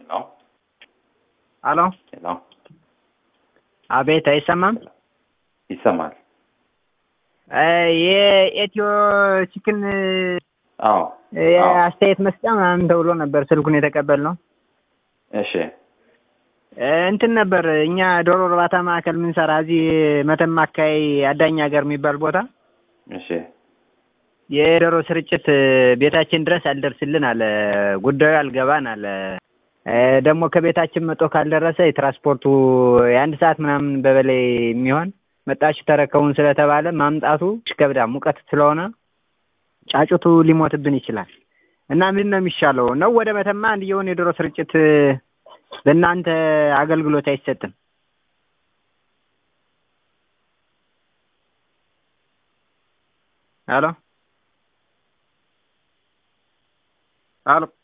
ሄሎ አሎ ሄሎ አቤት፣ አይሰማም? ይሰማል? የኢትዮ ቺክን አዎ አስተያየት መስጫ ምናምን ተብሎ ነበር ስልኩን የተቀበልነው። እሺ እንትን ነበር እኛ ዶሮ እርባታ ማዕከል ምንሰራ እዚህ መተማ አካባቢ አዳኝ ሀገር የሚባል ቦታ እሺ የዶሮ ስርጭት ቤታችን ድረስ አልደርስልን አለ። ጉዳዩ አልገባን አለ። ደግሞ ከቤታችን መጦ ካልደረሰ የትራንስፖርቱ የአንድ ሰዓት ምናምን በበላይ የሚሆን መጣችሁ ተረከቡን ስለተባለ ማምጣቱ ይከብዳ ሙቀት ስለሆነ ጫጩቱ ሊሞትብን ይችላል እና ምንድን ነው የሚሻለው? ነው ወደ መተማ አንድየውን የዶሮ ስርጭት በእናንተ አገልግሎት አይሰጥም? ሄሎ ሄሎ